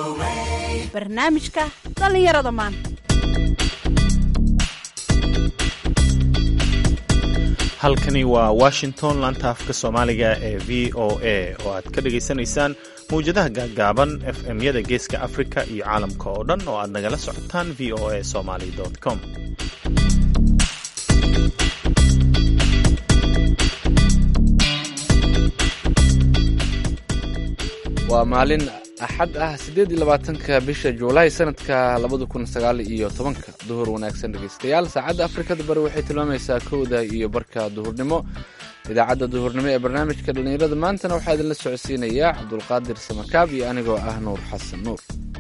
barnaamijka dhallinyarada maanta halkani waa washington laanta afka soomaaliga ee v o a oo aad ka dhagaysanaysaan mawjadaha gaagaaban f m-yada geeska afrika iyo caalamka oo dhan oo aad nagala socotaan v o a somaly com waa maalin axad ah siddeed iyo labaatanka bisha juulaay sanadka labada kun sagaal iyo tobanka duhur wanaagsan dhegeystayaal saacadda afrikada bari waxay tilmaamaysaa kowda iyo barka duhurnimo idaacadda duhurnimo ee barnaamijka dhallinyarada maantana waxaa idinla socodsiinayaa cabdulqaadir samakaab iyo anigoo ah nuur xasan nuur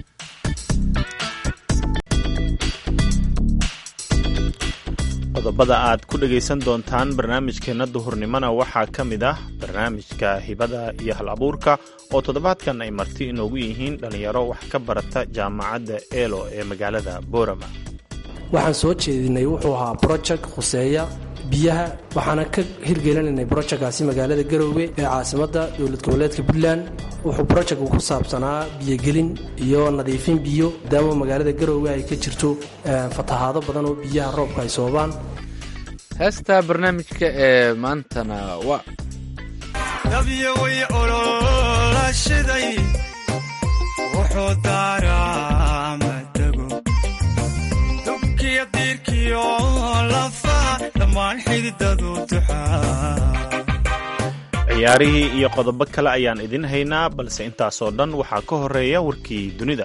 qodobada aad ku dhagaysan doontaan barnaamijkeenna duhurnimona waxaa ka mid ah barnaamijka hibada iyo hal abuurka oo toddobaadkan ay marti inoogu yihiin dhallinyaro wax ka barata jaamacadda eelo ee magaalada boorama waxaan soo jeedinay wuxuu ahaa broject khuseeya biyaha waxaana ka hirgelinaynay brojectkaasi magaalada garoowe ee caasimadda dowlad goboleedka puntland wuxuu brojectku ku saabsanaa biyogelin iyo nadiifin biyo maadaama magaalada garoowe ay ka jirto fatahaado badan oo biyaha roobka ay soobaan heesta barnaamijka ee maantana waa dabyaway ololashiday wuxuu daaraa matago dubkiyo diirkiyo lafaha dhammaan xididadu duxaa ciyaarihii iyo qodobo kale ayaan idin haynaa balse intaasoo dhan waxaa ka horeeya warkii dunida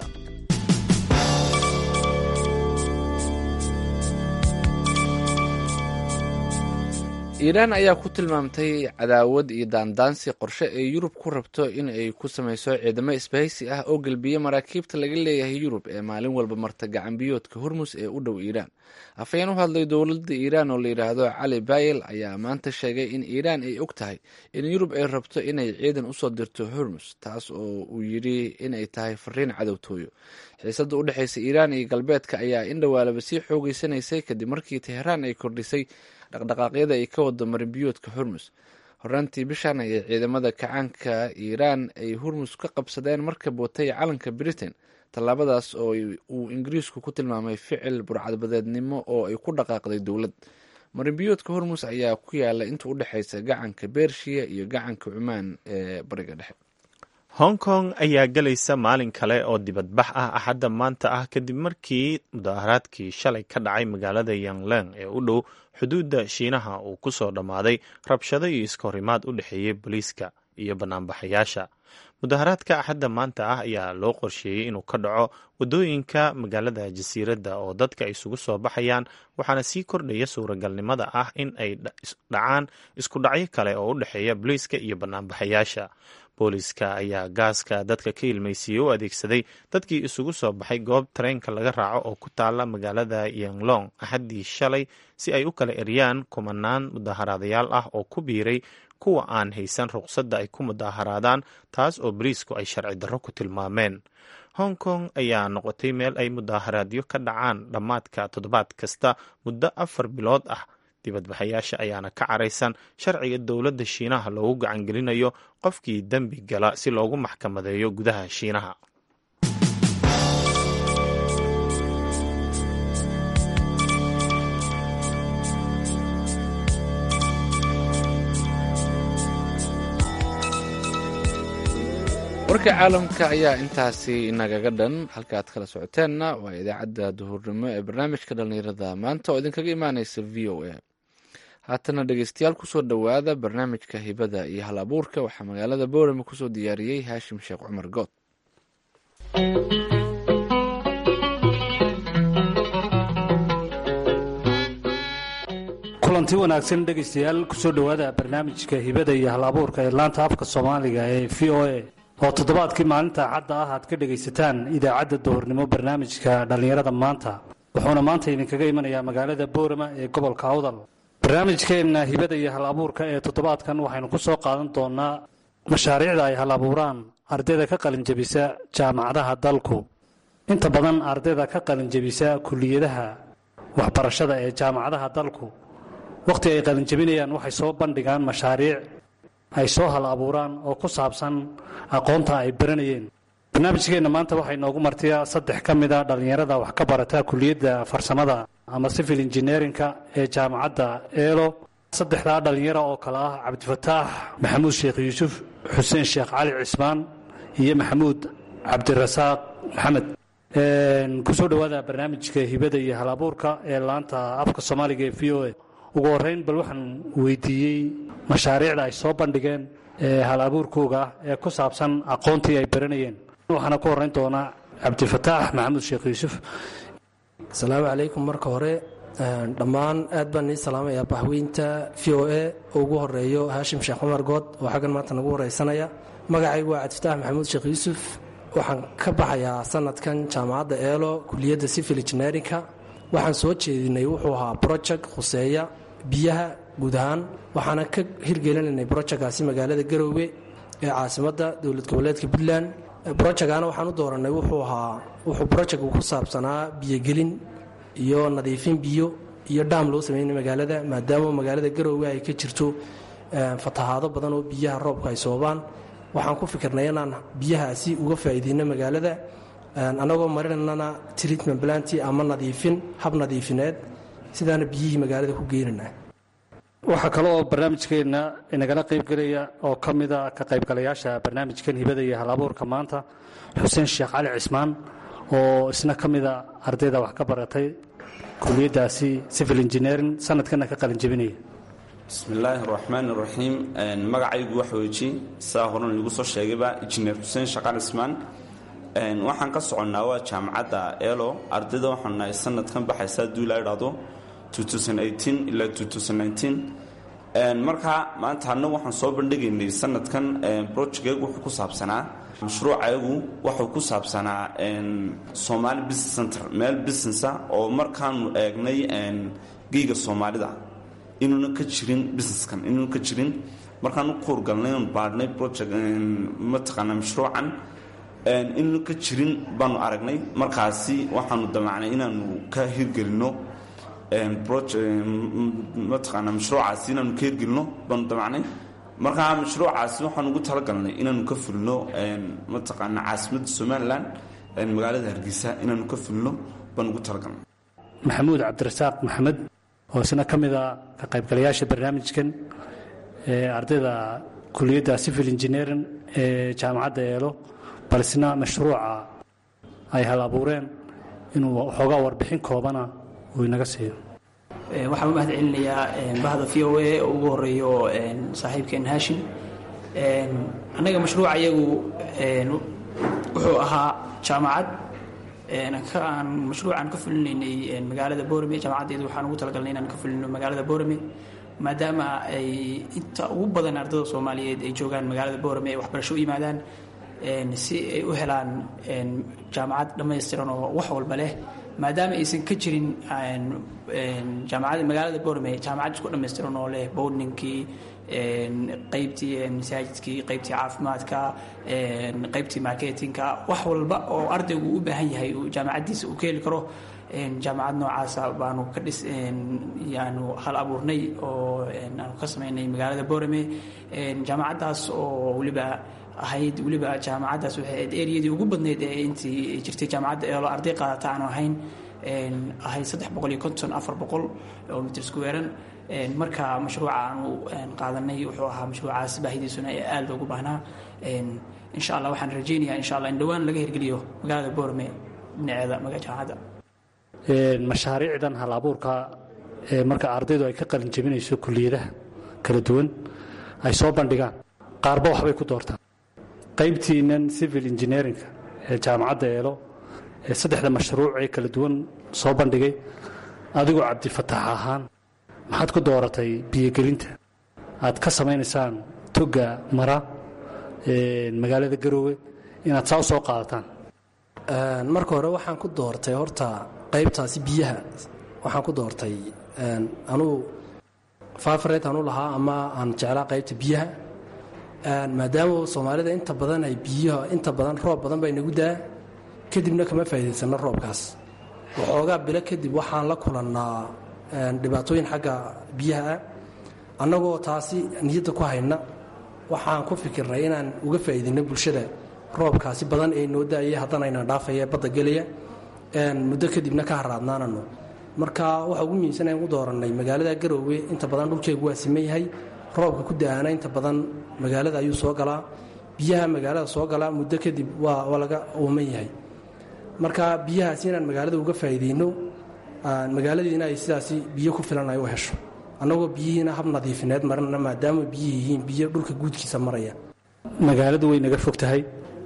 iiraan ayaa ku tilmaamtay cadaawad iyo daandaansi qorshe ay yurub ku rabto in ay ku samayso ciidamo isbahaysi ah oo gelbiya maraakiibta laga leeyahay yurub ee maalin walba marta gacanbiyoodka hormus ee u dhow iiraan afhayeen u hadlay dowladda iiraan oo la yidhaahdo cali bayel ayaa maanta sheegay in iiraan ay og tahay in yurub ay rabto inay ciidan usoo dirto hormus taas oo uu yidhi inay tahay fariin cadowtooyo xiisadda u dhexaysa iiraan iyo galbeedka ayaa in dhowaalaba sii xoogeysanaysay kadib markii teheraan ay kordhisay dhaqdhaqaaqyada ay ka wado marinbiyoodka hormus horaantii bishan ayay ciidamada kacaanka iiraan ay hormus ka qabsadeen marka bootay calanka britain tallaabadaas oo uu ingiriisku ku tilmaamay ficil burcadbadeednimo oo ay ku dhaqaaqday dowlad marinbiyoodka hormus ayaa ku yaala inta u dhexaysa gacanka bershiya iyo gacanka cumaan ee bariga dhexe hong kong ayaa gelaysa maalin kale oo dibadbax ah axadda maanta ah kadib markii mudaharaadkii shalay ka dhacay magaalada yangleng ee u dhow xuduudda shiinaha uu ku soo dhammaaday rabshado iyo iskahorimaad u dhexeeyey booliiska iyo banaanbaxayaasha mudaharaadka axadda maanta ah ayaa loo qorsheeyey inuu ka dhaco waddooyinka magaalada jasiiradda oo dadka ay isugu soo baxayaan waxaana sii kordhaya suuragalnimada ah in ay dhacaan isku dhacyo kale oo u dhexeeya booliiska iyo banaanbaxayaasha booliiska ayaa gaaska dadka ka ilmaysiiyey u adeegsaday dadkii isugu soo baxay goob tareenka laga raaco oo ku taala magaalada yanglong axaddii shalay si ay u kala eryaan kumanaan mudaharaadayaal ah oo ku biiray kuwa aan haysan ruqsadda ay ku mudaharaadaan taas oo boliisku ay sharci darro ku tilmaameen hong kong ayaa noqotay meel ay mudaharaadyo ka dhacaan dhammaadka toddobaad kasta muddo afar bilood ah dibadbaxayaasha ayaana ka caraysan sharciga dowladda shiinaha loogu gacangelinayo qofkii dembi gala si loogu maxkamadeeyo gudaha shiinaha warka caalamka ayaa intaasi inagaga dhan halka aad kala socoteenna waa idaacadda duhurnimo ee barnaamijka dhallinyarada maanta oo idinkaga imaaneysa v o a haatana dhegeystayaal kusoo dhowaada barnaamijka hibada iyo hal abuurka waxaa magaalada boorame kusoo diyaariyey haashim sheekh cumar good kulanti wanaagsan dhegaystayaal kusoo dhowaada barnaamijka hibada iyo hal abuurka ee laanta afka soomaaliga ee v o a oo toddobaadkii maalinta cadda ah aad ka dhegaysataan idaacadda duhurnimo barnaamijka dhallinyarada maanta wuxuuna maanta idinkaga imanayaa magaalada boorama ee gobolka awdal barnaamijkeenna hibada iyo hal abuurka ee toddobaadkan waxaynu ku soo qaadan doonaa mashaariicda ay hal abuuraan ardayda ka qalinjabisa jaamacadaha dalku inta badan ardayda ka qalinjabisa kuliyadaha waxbarashada ee jaamacadaha dalku wakhti ay qalinjabinayaan waxay soo bandhigaan mashaariic ay soo hal abuuraan oo ku saabsan aqoonta ay baranayeen barnaamijkeenna maanta waxaa inoogu martiya saddex ka mid a dhallinyarada wax ka barata kuliyadda farsamada ama civil engineerinka ee jaamacadda eelo saddexdaa dhallinyaro oo kale ah cabdifataax maxamuud sheekh yuusuf xuseen sheekh cali cismaan iyo maxamuud cabdirasaaq maxamed kusoo dhowaada barnaamijka hibada iyo halabuurka ee laanta afka soomaaliga ee v o a ugu horeyn bal waxaan weydiiyey mashaariicda ay soo bandhigeen ee hal abuurkooga ah ee ku saabsan aqoontii ay baranayeen waxaana ku horeyn doonaa cabdifataax maxamuud sheekh yuusuf asalaamu calaykum marka hore dhammaan aad baan nii salaamayaa bahweynta v o a oo ugu horeeyo haashim sheekh cumar good oo xaggan maanta nagu wareysanaya magacaygu waa cabdifataax maxamuud sheekh yuusuf waxaan ka baxayaa sanadkan jaamacadda eelo kuliyadda civil engineerinka waxaan soo jeedinay wuxuu ahaa broject khuseeya biyaha guud ahaan waxaana ka hirgelinaynay brojeckaasi magaalada garoowe ee caasimadda dowlad goboleedka puntland brojectana waxaan u dooranay wuxuu ahaa wuxuu brojectku ku saabsanaa biyogelin iyo nadiifin biyo iyo dhaam loo sameynay magaalada maadaama magaalada garoowe ay ka jirto fatahaado badan oo biyaha roobka ay soobaan waxaan ku fikirnay inaan biyahaasi uga faa'iideyno magaalada annagoo marinana treatment planti ama nadiifin hab nadiifineed sidaana biyihii magaalada ku geynana waxaa kale oo barnaamijkeenna inagala qaybgelaya oo ka mida ka qaybgalayaasha barnaamijkan hibada iyo halabuurka maanta xuseen sheekh cali cismaan oo isna ka mida ardayda wax ka baratay kuliyaddaasi civil engineering sanadkana ka qalin jebinaya bismillaahi araxmaan iraxiim magacaygu waxa weji saa horan iigu soo sheegayba injineer xuseen shaqal cismaan waxaan ka soconnaa waa jaamacadda elo ardayda waxaan nahay sanadkan baxaysa hadduu ilaa idhaahdo ilaa markaa maanta annagu waxaan soo bandhigaynay sanadkan brojectyagu wuxuu ku saabsanaa mashruucayagu wuxuu ku saabsanaa somaali business center meel businessa oo markaanu eegnay geyga soomaalida inuuna ka jirin businesskan inuuna ka jirin markaan u kuurgalnay oon baadhnay project mataqaanaa mashruucan inuuna ka jirin baanu aragnay markaasi waxaanu damacnay inaanu ka hirgelinno mataqaanaa mashruucaasi inaanu ka hirgelino baanu damacnay markaa mashruucaasi waxaan ugu talagalnay inaanu ka fulino mataqaanaa caasimadda somalilan magaalada hargeysa inaanu ka fulino baan ugu talagalnay maxamuud cabdirasaaq maxamed oo isna ka mida ka qaybgalayaasha barnaamijkan ee ardayda kuliyadda civil engineering ee jaamacadda eelo bal isna mashruuca ay hal abuureen inuu waxoogaa warbixin koobana uu inaga siiyo waxaan u mahad celinayaa bahda v o a oo ugu horeeyo saaxiibkeen haashim annaga mashruuca iyagu wuxuu ahaa jaamacad aan mashruucaan ka fulinaynay magaalada borame jaamacaddeedu waxaan ugu talagalnay inaan ka fulino magaalada borame maadaama ay inta ugu badan ardada soomaaliyeed ay joogaan magaalada borame ay waxbarasho u yimaadaan si ay u helaan jaamacad dhammaystiran oo wax walba leh maadaama aysan ka jirin jaamacada magaalada borame jaamacad isku dhammaystiran oo leh bowdninkii qaybtii masaajidkii qaybtii caafimaadka qaybtii marketinka wax walba oo ardaygu u baahan yahay jaamacaddiisa uu ka heli karo jaamacad noocaasa baanu ka dhis yaanu hal abuurnay oo aanu ka samaynay magaalada borame jaamacaddaas oo weliba ahayd weliba jaamacaddaas waxay ahayd eriyadii ugu badneyd ee intii jirtay jaamacadda eelo arday qaadata aanu ahayn ahayd saddex boqol iyo konton afar boqol oo mitr squaran marka mashruuca aanu qaadanay wuxuu ahaa mashruucaas baahidiisuna ee aada loogu baahnaa insha allah waxaan rajaynayaa insha allah in dhowaan laga hirgeliyo magaalada borame dhinaceeda maga jaamacadda mashaariicdan hal abuurka ee marka ardaydu ay ka qalin jebinayso kuliyadaha kala duwan ay soo bandhigaan qaarba waxbay ku doortaan qaybtiinan civil engineerinka ee jaamacadda eelo ee saddexda mashruuc ee kala duwan soo bandhigay adigoo cabdifataax ahaan maxaad ku dooratay biyogelinta aad ka samaynaysaan toga mara magaalada garoowe inaad saa u soo qaadataan marka hore waxaan ku doortay horta qaybtaasi biyaha waxaan ku doortay anuu fafaret anu lahaa ama aan jeclaa qaybta biyaha maadaama soomaalida inta badan ay biyaha inta badan roob badan bay nagu daa kadibna kama faa'iidaysano roobkaas waxoogaa bilo kadib waxaan la kulannaa dhibaatooyin xagga biyaha ah annagoo taasi niyadda ku hayna waxaan ku fikirnay inaan uga faa'iidayno bulshada roobkaasi badan ee noo da-aya haddana ayna dhaafaya badda gelaya muddo kadibna ka haraadnaanano marka waxa ugu muhiimsan aan u doorannay magaalada garoowe inta badan dhulkeegu waa siman yahay roobka ku da-aana inta badan magaalada ayuu soo galaa biyaha magaalada soo galaa muddo kadib waa laga uuman yahay marka biyahaasi inaan magaalada uga faa'iideyno magaaladiina ay sidaasi biyo ku filan ay u hesho annagoo biyihiina hab nadiifineed marina maadaama biyi yihiin biyo dhulka guudkiisa maraya magaaladu way naga fog tahay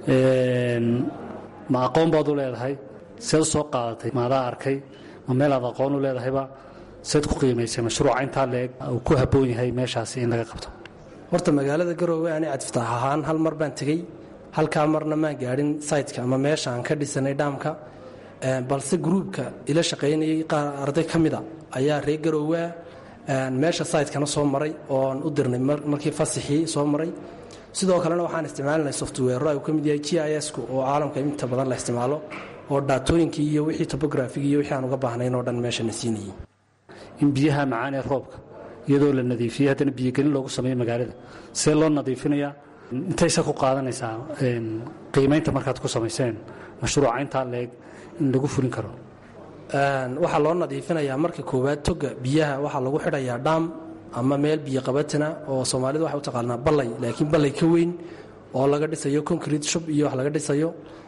ma aqoon baad u leedahay seed soo qaadatay maadaa arkay ma meelaad aqoon u leedahayba seed ku qiimaysay mashruuca intaa leeg uu ku habboon yahay meeshaasi in laga qabto horta magaalada garoowe ani cadfitaax ahaan hal mar baan tegey halkaa marna maan gaadhin saytka ama meesha aan ka dhisanay dhaamka balse gruubka ila shaqaynayay qaar arday ka mida ayaa reer garoowea meesha saytkana soo maray ooan u dirnay markii fasixii soo maray sidoo kalena waxaan isticmaalinay softwero ay ka mid yahay g i s-ku oo caalamka inta badan la isticmaalo oo dhaatooyinkii iyo wixii tobografigi iyo wixii aan uga baahnayn oo dhan meeshana siinayay in biyaha macaan ee roobka iyadoo la nadiifiyey haddana biyogelin loogu sameeyo magaalada see loo nadiifinayaa intayse ku qaadanaysaa qiimaynta markaad ku samayseen mashruuca intaa leeg in lagu fulin karo waxaa loo nadiifinayaa marka koowaad toga biyaha waxaa lagu xidhayaa dhaam ama meel biyo qabatina oo soomaalida waxay u taqaanaa ballay laakiin ballay ka weyn oo laga dhisayo concrete shub iyo wax laga dhisayo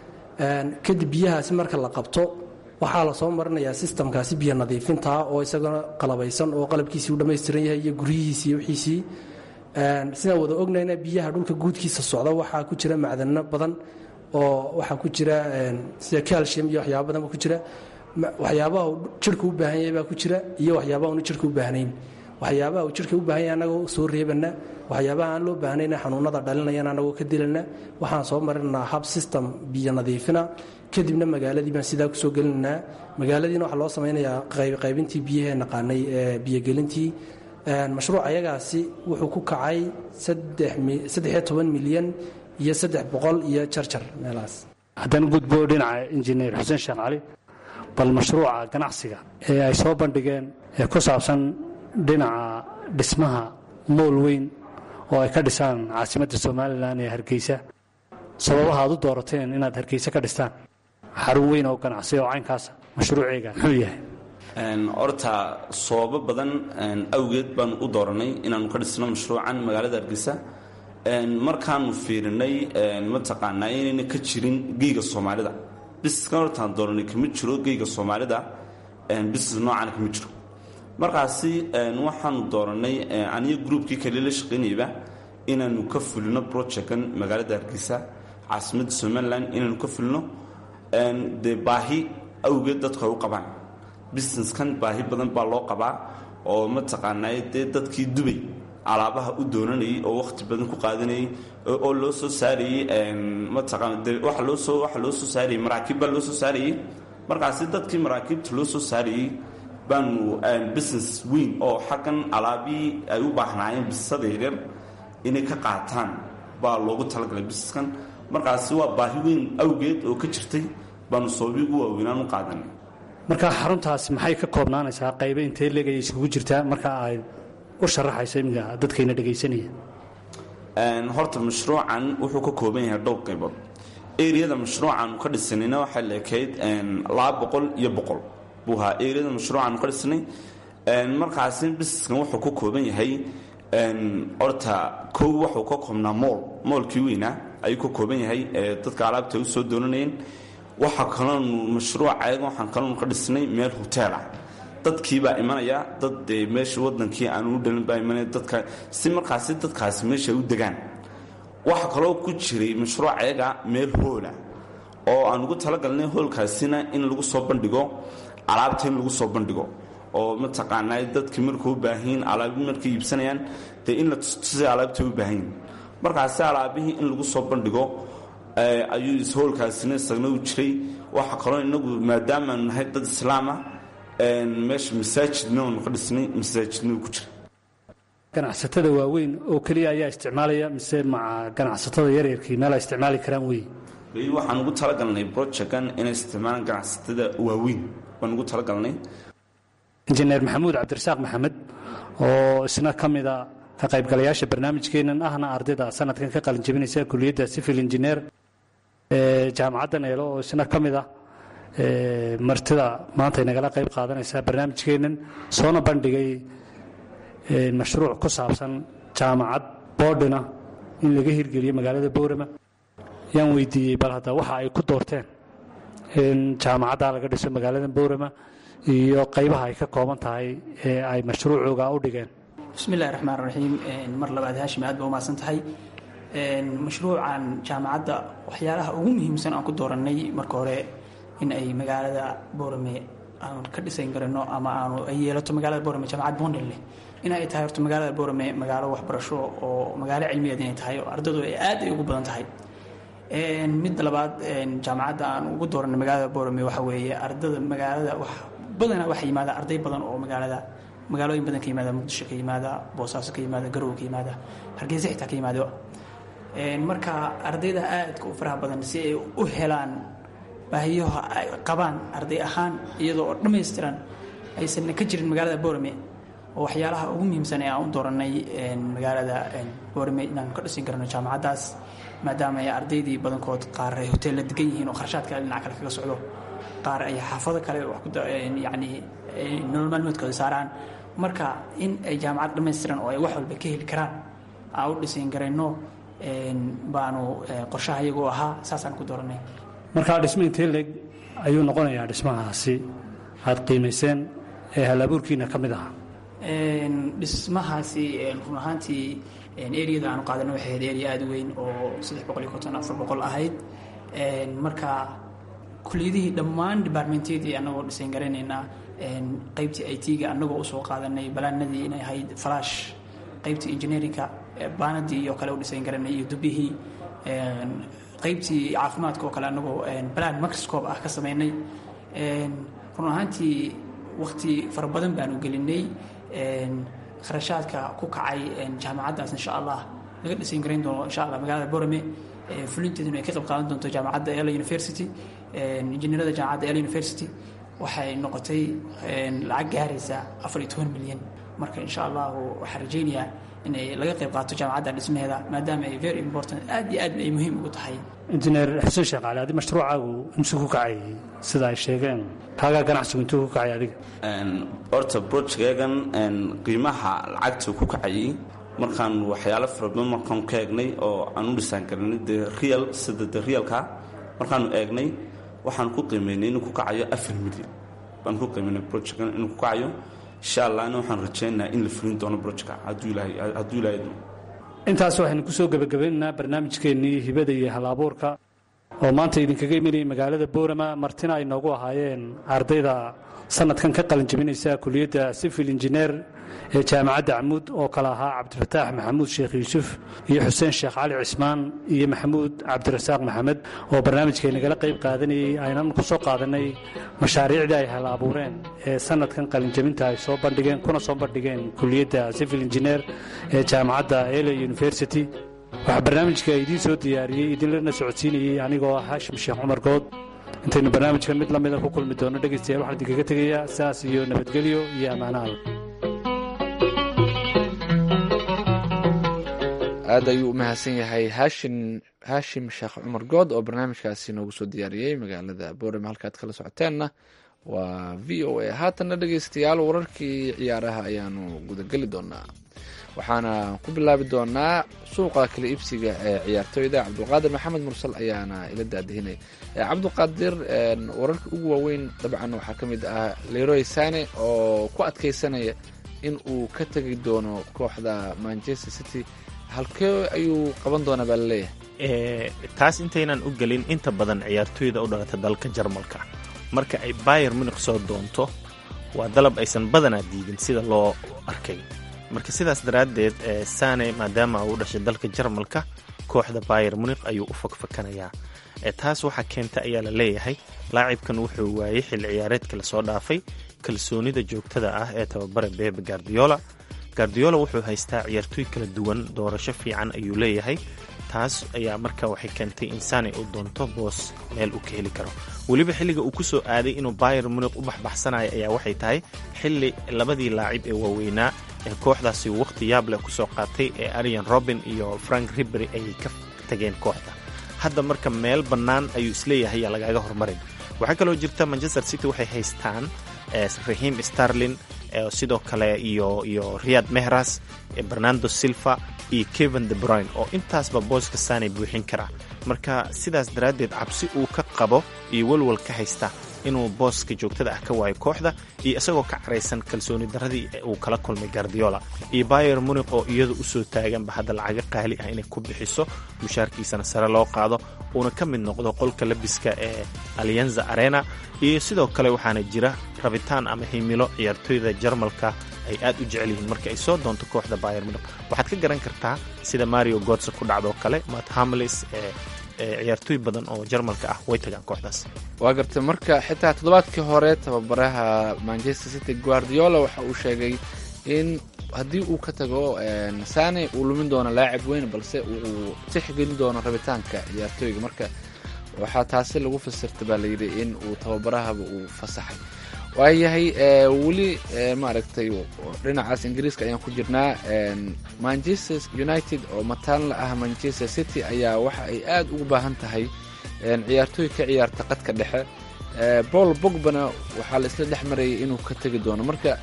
kadib biyahaasi marka la qabto waxaa la soo marinayaa sistamkaasi biyo nadiifintaa oo isagana qalabaysan oo qalabkiisii u dhammaystiran yahay iyo guryihiisi iyo wixiisii sidaan wada ognayna biyaha dhulka guudkiisa socda waxaa ku jira macdano badan oo waxaa ku jira sida calcium iyo waxyaaba badan ba ku jira waxyaabaha uu jirhka u baahan yahay baa ku jira iyo waxyaabaha una jirhka u baahnayn waxyaabaha uu jirhka u baahan yahay annagoo soo reebana waxyaabaha aan loo baahnayna xanuunada dhalinayana annagoo ka dilana waxaan soo marinaa hab system biyo nadiifina kadibna magaaladii baan sidaa kusoo gelinaynaa magaaladiina waxaa loo samaynayaa qaybintii biyahee naqaanay ee biyogelintii mashruuc ayagaasi wuxuu ku kacay saddexiyo toban milyan iyo saddex boqol iyo jarjar meelahaas haddaan gudbo dhinaca injineer xuseen sheekh cali bal mashruuca ganacsiga ee ay soo bandhigeen ee ku saabsan dhinaca dhismaha mool weyn oo ay ka dhisaan caasimadda somalilan ee hargeysa sababaha aad u doorateen inaad hargeysa ka dhistaan xarun weyn oo ganacsi oo caynkaasa mashruuceega muxuu yahay horta sababo badan awgeed baanu u dooranay inaanu ka dhisno mashruucan magaalada hargeysa markaanu fiirinay mataqaanaa inayna ka jirin geyga soomaalida bisiskan hortaan dooranay kama jiro geyga soomaalida bisis noocan kama jiro markaasi waxaanu dooranay aniyo gruubkii kale la shaqaynayba inaanu ka fulino projectkan magaalada hargeysa caasimadda somalilan inaanu ka fulino dee baahi awgeed dadku ay u qabaan businesskan baahi badan baa loo qabaa oo mataqaanaa dee dadkii dubay alaabaha u doonanayay oo wakhti badan ku qaadanayay oo loo soo saarayey mataqaana de waxa loo soo waxa loo soo saarayey maraakiib baa loo soo saarayey markaasi dadkii maraakiibta loo soo saarayey baanu business weyn oo xaggan alaabihii ay u baahnaayeen bisada yaryar inay ka qaataan baa loogu talagalay businesskan markaasi waa baahi weyn awgeed oo ka jirtay baanu soobi ugu waaweynaan u qaadanay marka xaruntaasi maxay ka koobnaanaysaa qaybe intee leegaya isugu jirtaa marka ay u sharaxayso iminka dadkayna dhegaysanaya horta mashruucan wuxuu ka kooban yahay dhowr qaybood eriyada mashruucan ka dhisanayna waxay leekayd laba boqol iyo boqol buu ahaa eriyada mashruucan ka dhisanay markaasi bisiskan wuxuu ka kooban yahay horta kow wuxuu ka koobnaa mool moolkii weynaa ayuu ka kooban yahay dadka alaabta u soo doonanayeen waxaa kaloonu mashruuca ayaga waxaan kaloonu ka dhisnay meel hotel ah dadkii baa imanaya dad dee meesha wadankii aan u dhalin baa imanaya dadka si markaasi dadkaasi meesha u degaan waxaa kaloo ku jiray mashruuc ayaga meel hoola oo aan ugu talagalnay hoolkaasina in lagu soo bandhigo alaabta in lagu soo bandhigo oo mataqaanaa dadkii markuu u baahanyiin alaabi markay iibsanayaan dee in la tustusay alaabtay u baahanyiin markaasi alaabihii in lagu soo bandhigo ayuu ishoolkaasina isagna u jiray waxaa kaloo inagu maadaamaanu nahay dad islaama meesha masaajidna aanu ka dhisnay masaajidna ku jira ganacsatada waaweyn oo keliya ayaa isticmaalaya mise maca ganacsatada yaryarkii meel ay isticmaali karaan wey weli waxaan ugu talagalnay projectkan inay isticmaalaan ganacsatada waaweyn baan ugu talagalnay injineer maxamuud cabdirasaaq maxamed oo isna ka mida ka qaybgalayaasha barnaamijkeennan ahna ardayda sanadkan ka qalinjabinaysa kuliyadda civil engineer jaamacadda neelo oo isna ka mid ah martida maanta ay nagala qayb qaadanaysaa barnaamijkeennan soona bandhigay mashruuc ku saabsan jaamacad boodhina in laga hirgeliyo magaalada boorama yaan weydiiyey bal hadda waxa ay ku doorteen in jaamacaddaa laga dhiso magaalada boorama iyo qaybaha ay ka kooban tahay ee ay mashruucooga u dhigeen bismi illahi raxmaan raxiim mar labaad haashim aad ba umahadsan tahay mashruucan jaamacadda waxyaalaha ugu muhiimsan aan ku doorannay marka hore in ay magaalada boorame aan ka dhisan karano ama aanu ay yeelato magaalada boorame jaamacad bondin leh in ay tahay horta magaalada boorame magaalo waxbarasho oo magaalo cilmiyeed inay tahay oo ardadu ay aad ay ugu badan tahay midda labaad jaamacadda aan ugu dooranay magaalada boorame waxa weeye ardada magaalada wax badanaa waxaa yimaada arday badan oo magaalada magaalooyin badan ka yimaada muqdisho ka yimaada boosaaso ka yimaada garowe ka yimaada hargeysa xitaa ka yimaado marka ardayda aadka u faraha badan si ay u helaan baahiyaha ay qabaan arday ahaan iyadoo oo dhammaystiran aysan ka jirin magaalada boorame oo waxyaalaha ugu muhiimsan ee aan u dooranay magaalada boorame inaan ka dhisin karno jaamacaddaas maadaama ay ardaydii badankood qaar ay hoteella degan yihiin oo kharashaad kale dhinac kale kaga socdo qaar ay xaafado kale yani nolol maalmoodkooda saaraan marka in ay jaamacad dhammaystiran oo ay wax walba ka heli karaan aan u dhisin garayno baanu qorshaha iyagoo ahaa saasaan ku dooranay markaa dhismo intee leeg ayuu noqonayaa dhismahaasi aad qiimayseen ee halabuurkiina ka mid ahaa dhismahaasi run ahaantii eriyada aanu qaadana waxay ahayd eriya aada u weyn oo saddex boqol iyo konton afar boqol ahayd marka kuliyadihii dhammaan departmentyadii annagoo dhisayn garanaynaa qaybtii i t-ga annagoo usoo qaadanay balaanadii inay ahayd falash qaybtii engineerinka baanadii iyo kale u dhisayn garanay iyo dubihii qaybtii caafimaadka oo kale annagoo balan microscope ah ka samaynay run ahaantii wakti fara badan baanu gelinay kharashaadka ku kacay jaamacaddaas insha allah laga dhisayn garayn doono insha allah magaalada borame fulinteeduna ay ka qayb qaadan doonto jaamacadda ela university injineerada jaamacadda ela university waxay noqotay lacag gaaraysa afar iyo toban milyan marka insha allahu waxaan rajaynayaa inay laga qayb qaato jaamacadda dhismaheeda maadaama ay very important aad iyo aad ay muhiim ugu tahay injineer xuseen sheekh cali adi mashruucaagu intuu ku kacay sida ay sheegeen kaagaa ganacsigu intuu ku kacay adiga horta brojkeegan qiimaha lacagta ku kacayay markaan waxyaalo fara badan markaan ka eegnay oo aan u dhisaan karinay de real sida de realka markaanu eegnay waxaan ku qiimaynay inuu ku kacayo afar milyan baan ku qiimaynay brojkan inuu ku kacayo insha allahna waxaan rajaynayaa in la fulin doono brojka hadduu ilaahay hadduu ilaahay doono intaas waxaynu kusoo gebagabaynaynaa barnaamijkeennii hibada iyo hal-abuurka oo maanta idinkaga imanayay magaalada boorama martina ay noogu ahaayeen ardayda sanadkan ka qalin jabinaysa kuliyadda civil engineer ee jaamacadda camuud oo kale ahaa cabdifataax maxamuud sheekh yuusuf iyo xuseen sheekh cali cismaan iyo maxamuud cabdirasaaq maxamed oo barnaamijkay nagala qayb qaadanayey aynan ku soo qaadanay mashaariicdii ay hal abuureen ee sanadkan qalinjabinta ay soo bandhigeen kuna soo bandhigeen kuliyadda civil engineer ee jaamacadda ele university waxaa barnaamijka idiin soo diyaariyey idinlana socodsiinayey anigoo ah haashim sheekh cumar good intaynu barnaamijkan mid lamida ku kulmi doono dhegaystayaal waxaan idinkaga tegayaa saas iyo nabadgelyo iyo ammaanaal aad ayuu u mahadsan yahay haashin haashim sheekh cumar good oo barnaamijkaasi noogu soo diyaariyey magaalada boorama halkaad kala socoteenna waa v o a haatanna dhegaystayaal wararkii ciyaaraha ayaanu gudageli doonaa waxaana ku bilaabi doonaa suuqa kala iibsiga ee ciyaartooyda cabdulqaadir maxamed mursal ayaana ila daadihinay cabdulqaadir wararka ugu waaweyn dabcan waxaa ka mid ah leroy sane oo ku adkeysanaya in uu ka tegi doono kooxda manchester city halkee ayuu qaban doonaa baa laleeyahay taas intaynan u gelin inta badan ciyaartooyda u dhalata dalka jarmalka marka ay bayer munik soo doonto waa dalab aysan badanaa diidin sida loo arkay marka sidaas daraaddeed sane maadaama uu dhashay dalka jarmalka kooxda bayer munik ayuu u fakfakanayaa taas waxaa keenta ayaa la leeyahay laacibkan wuxuu waayey xilli ciyaareedka lasoo dhaafay kalsoonida joogtada ah ee tababara bebe gardiola gardiola wuxuu haystaa ciyaartooy kala duwan doorasho fiican ayuu leeyahay taas ayaa marka waxay keentay in sane uu doonto boos meel uu ka heli karo weliba xilliga uu ku soo aaday inuu bayer munik u baxbaxsanayo ayaa waxay tahay xilli labadii laacib ee waaweynaa ee kooxdaasi wakhti yaableh kusoo qaatay ee arian robin iyo frank ribery ayay ka tageen kooxda hadda marka meel bannaan ayuu isleeyahay yaa lagaaga hormarin waxaa kaloo jirta manchester city waxay haystaan rahiim starlin sidoo kale iyo iyo riyad mehras bernando silva iyo kevin de bruyne oo intaasba booska saanay buuxin karaa marka sidaas daraaddeed cabsi uu ka qabo iyo walwal ka haysta inuu booska joogtada ah ka waayo kooxda iyo isagoo ka caraysan kalsooni darradii uu kala kulmay gardiola iyo bayer munik oo iyadu usoo taaganba hadda lacaga qaali ah inay ku bixiso mushaarkiisana sare loo qaado uuna ka mid noqdo qolka labiska ee alianza arena iyo sidoo kale waxaana jira rabitaan ama himilo ciyaartooyda jarmalka ay aad u jecel yihiin marka ay soo doonto kooxda bayer munik waxaad ka garan kartaa sida mario godse ku dhacdoo kale mat hamlis ee ciyaartooy badan oo jarmalka ah way tagaan kooxdaas waa gartay marka xitaa toddobaadkii hore tababaraha manchester city guardiola waxa uu sheegay in haddii uu ka tago sane uu lumin doono laacib weyn balse uu tixgelin doono rabitaanka ciyaartooyga marka waxaa taasi lagu fasirta baa layidhi in uu tababarahaba uu fasaxay waayahay weli maaragtay dhinacaas ingiriiska ayaan ku jirnaa manchester united oo mataan la ah manchester city ayaa waxa ay aad ugu baahan tahay ciyaartooy ka ciyaarta qadka dhexe paul bogbana waxaa la isla dhex marayay inuu ka tegi doono marka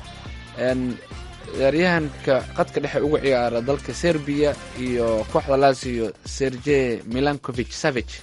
ciyaaryahanka qadka dhexe uga ciyaara dalka serbiya iyo kooxda lazio sergey milankovich savage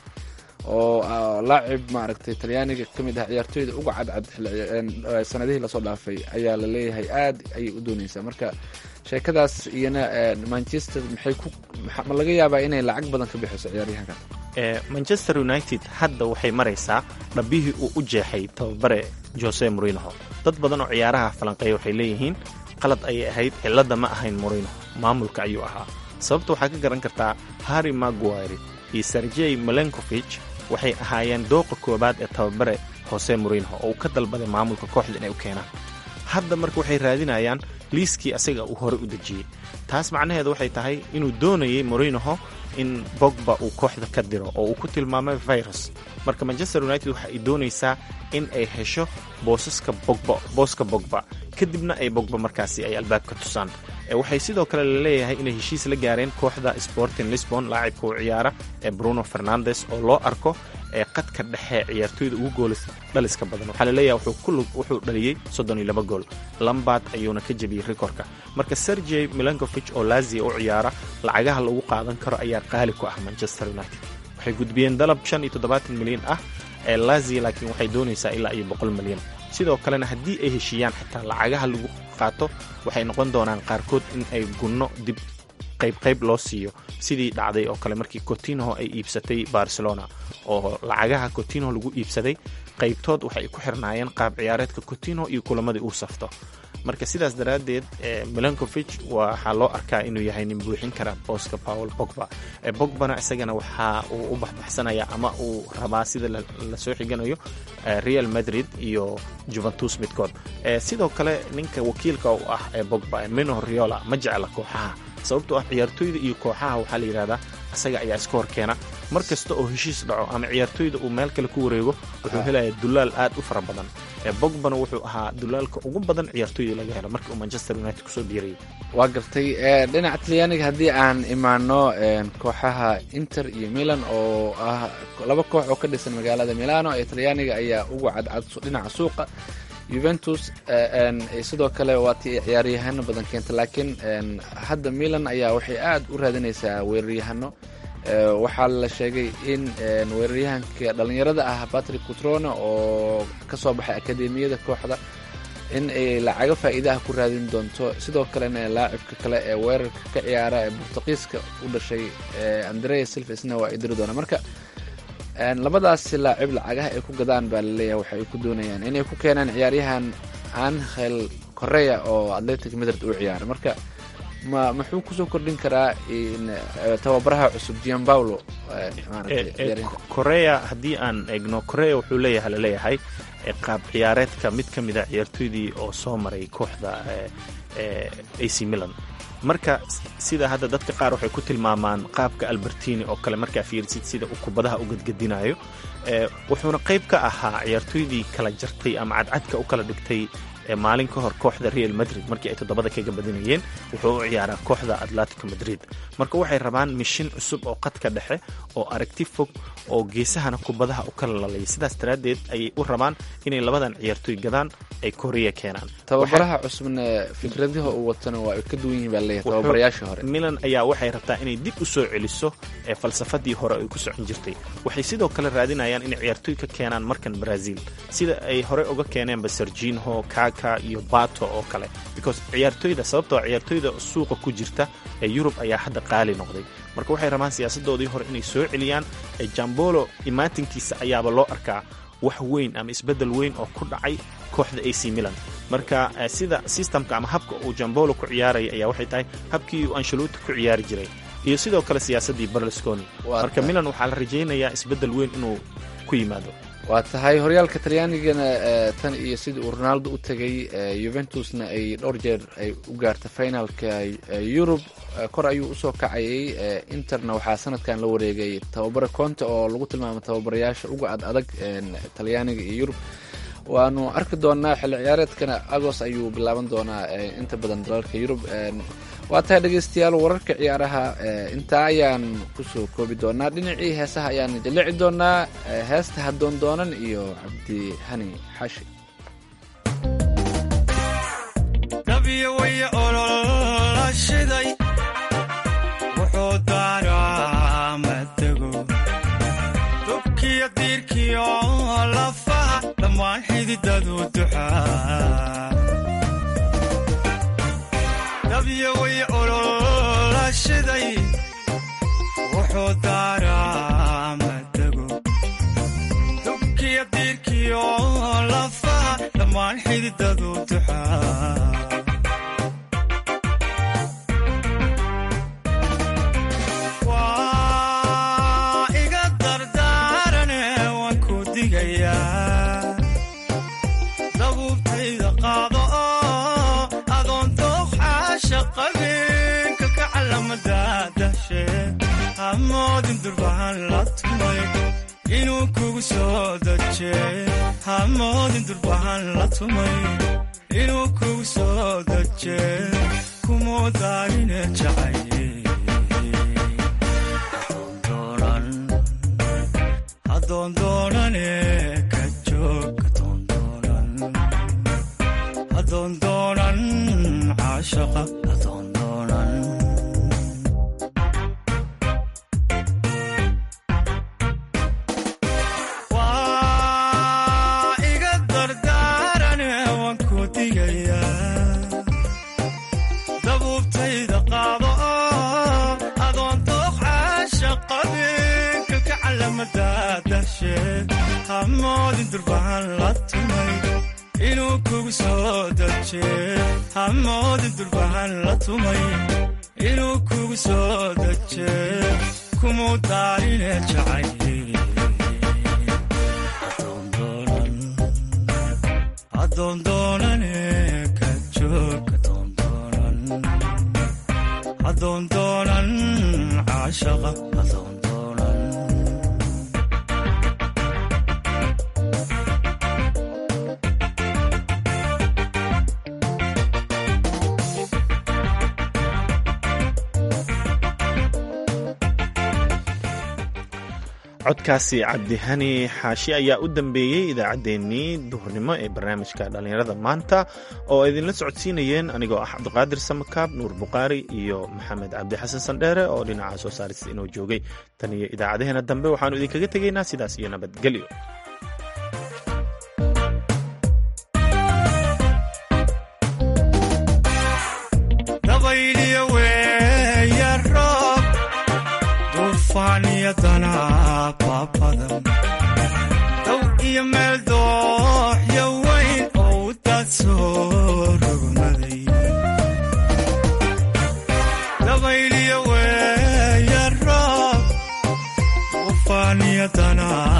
oo laacib maaragtay talyaaniga ka mid ah ciyaartooyda uga cadcad sanadihii lasoo dhaafay ayaa la leeyahay aad ayay u dooneysaa marka sheekadaas iyana manchester maxay ku ma laga yaabaa inay lacag badan ka bixiso ciyaaryahanka manchester united hadda waxay maraysaa dhabbihii uu u jeexay tababare jose morinoho dad badan oo ciyaaraha falanqeeya waxay leeyihiin qalad ayay ahayd cilladda ma ahayn morinoho maamulka ayuu ahaa sababta waxaa ka garan kartaa harry maguire iyo sergey melenkovich waxay ahaayeen dooqa koowaad ee tababare jose morinoho oo uu ka dalbaday maamulka kooxda inay u keenaan hadda marka waxay raadinayaan liiskii asaga uu hore u dejiyey taas macnaheedu waxay tahay inuu doonayay morinoho in bogba uu kooxda ka diro oo uu ku tilmaamay virus marka manchester united waxa ay doonaysaa in ay hesho boosaska bogba booska bogba kadibna ay bogba markaasi ay albaabka tusaan waxay sidoo kale la leeyahay inay heshiis la gaareen kooxda sporting lisbon laacibka u ciyaara ee bruno fernandes oo loo arko ee qadka dhexe ciyaartooyda ugu goolis dhaliska badan waxaa laleeyahay wuxuu dhaliyey soddon iyo laba gool lambard ayuuna ka jebiyey rikorka marka sergey milankovich oo lazia u ciyaara lacagaha lagu qaadan karo ayaa qaali ku ah manchester united waxay gudbiyeen dalab shan iyo toddobaatan milyan ah ee lazia laakiin waxay doonaysaa ilaa iyo boqol milyan sidoo kalena haddii ay heshiiyaan xitaa lacagaha lagu qaato waxay noqon doonaan qaarkood in ay gunno dib qaybqayb loo siiyo sidii dhacday oo kale markii cotinho ay iibsatay barcelona oo lacagaha cotinho lagu iibsaday qaybtood waxay ku xirnaayeen qaab ciyaareedka cotinho iyo kulamadii uu safto marka sidaas daraaddeed milankovich waxaa loo arkaa inuu yahay nin buuxin kara booska paul bogba bogbana isagana waxa uu u baxbaxsanaya ama uu rabaa sida lasoo xiganayo real madrid iyo juventus midkood sidoo kale ninka wakiilka u ah ee bogba mino riola ma jecla kooxaha sababtoo ah ciyaartooyda iyo kooxaha waxaa la yidhahdaa isaga ayaa iska hor keena mar kasta oo heshiis dhaco ama ciyaartooyda uu meel kale ku wareego wuxuu helaya dulaal aad u fara badan bogbana wuxuu ahaa dulaalka ugu badan ciyaartooyda laga helo markii uu manchester united kusoo biirayay waa gartay dhinaca talyaaniga haddii aan imaano kooxaha inter iyo milan oo ah laba koox oo ka dhisan magaalada milano ee talyaaniga ayaa ugu cadcad dhinaca suuqa juventus sidoo kale waa tii ciyaaryahano badan keenta laakiin hadda milan ayaa waxay aad u raadinaysaa weeraryahano waxaa la sheegay in weeraryahanka dhallinyarada ah patrick cutrone oo ka soo baxay akademiyada kooxda in ay lacago faa'iidaha ku raadin doonto sidoo kalena laacibka kale ee weerarka ka ciyaara ee bortuqiiska u dhashay andrea silva isna waa idiri doona marka labadaasi laacib lacagaha ay ku gadaan baa laleeyahay waxa ay ku doonayaan inay ku keenaan ciyaaryahan angel correa oo atletic madrid u ciyaara marka ma muxuu kusoo kordhin karaa tababaraha cusub gian paulo korea haddii aan eegno korea wuxuu leeyahay laleeyahay qaab ciyaareedka mid ka mida ciyaartooydii oo soo maray kooxda ac milan marka sida hadda dadka qaar waxay ku tilmaamaan qaabka albertini oo kale markaa fiirsid sida uu kubadaha u gadgadinayo wuxuuna qayb ka ahaa ciyaartooydii kala jartay ama cadcadka u kala dhigtay maalin ka hor kooxda real madrid markii ay toddobada kaga badinayeen wuxuu u ciyaaraa kooxda atletico madrid marka waxay rabaan mishin cusub oo qadka dhexe oo aragti fog oo geesahana kubadaha u kala lalaya sidaas daraaddeed ayay u rabaan inay labadan ciyaartoy gadaan ay koriya keenaan tababaraha cusubna fikradaha uu watana waa ay ka duwan yihiin baa leeyahay tababarayaashii hore milan ayaa waxay rabtaa inay dib u soo celiso ee falsafadii hore ay ku socon jirtay waxay sidoo kale raadinayaan inay ciyaartoy ka keenaan markan brazil sida ay hore uga keeneenba serginho kaka iyo bato oo kale because ciyaartoyda sababtoo ciyaartoyda suuqa ku jirta ee yurub ayaa hadda qaali noqday marka waxay rabaan siyaasadoodii hore inay soo celiyaan jambolo imaatinkiisa ayaaba loo arkaa wax weyn ama isbeddel weyn oo ku dhacay kooxda ac milan marka sida systemka ama habka uu jambolo ku ciyaaraya ayaa waxay tahay habkii uu anshaluuti ku ciyaari jiray iyo sidoo kale siyaasaddii berlusconi marka milan waxaa la rajaynayaa isbeddel weyn inuu ku yimaado waa tahay horyaalka talyaanigana tan iyo sidii uu ronaldo u tegay yuventusna ay dhowr jeer ay u gaarta finalka yurub kor ayuu usoo kacayay interna waxaa sanadkan la wareegay tababare conte oo lagu tilmaamay tababarayaasha uga ad adag talyaaniga iyo yurub waanu arki doonaa xilli ciyaareedkana agos ayuu bilaaban doonaa inta badan dalalka yurub waa tahay dhegeystayaal wararka ciyaaraha intaa ayaan kusoo koobi doonaa dhinacii heesaha ayaan jalici doonaa heesta hadoon doonan iyo cabdi hani xashi dabiyo way ololashiday wuxuu daaraa matego dubkiyo diirkiyo lafaha dhammaan xididadu duxaa dabiyo way ololashiday wuxuu daaraa matego dubkiyo diirkiyo lafaha dhammaan xididadu duxaa waa iga dardaarane waan ku digayaa dabuubtayda qaado oo adoon dooqxaasha qabin kalka calamada dahshe hamoodin durbahan la tumay inuu kugu soo daje hamoodin durbahan la tumay inuu kugu soo daje kumuu daarine jacaye hadoondoonane ka joog hadoondoonan caashaqa hadoondoonan waa iga dardaarane waan ku digayaa dabuubtayda qaado oo adoon dooqxaasha qabin kalka calamada dahshe hamoodin durbahan la tumay inuu kugu soo daje hamoodin durbahan la tumay inuu kugu soo daje kumuu daarine jacaye hadoondoonane ka joog hadoondoonan caashaqa hadoondoonan codkaasi cabdihani xaashi ayaa u dambeeyey idaacaddeenii duhurnimo ee barnaamijka dhallinyarada maanta oo idinla socodsiinayeen anigoo ah cabdiqaadir samakaab nuur bukhaari iyo maxamed cabdi xasan sandheere oo dhinaca soo saarista inoo joogay tan iyo idaacadaheena dambe waxaannu idinkaga tegaynaa sidaas iyo nabadgelyo dabayliyo weeya roob duufaan iyo danaababadan dow iyo meel dooxyo weyn oo u daad soo rogmaday dabayliyo weeya roob duufaan iyo danaa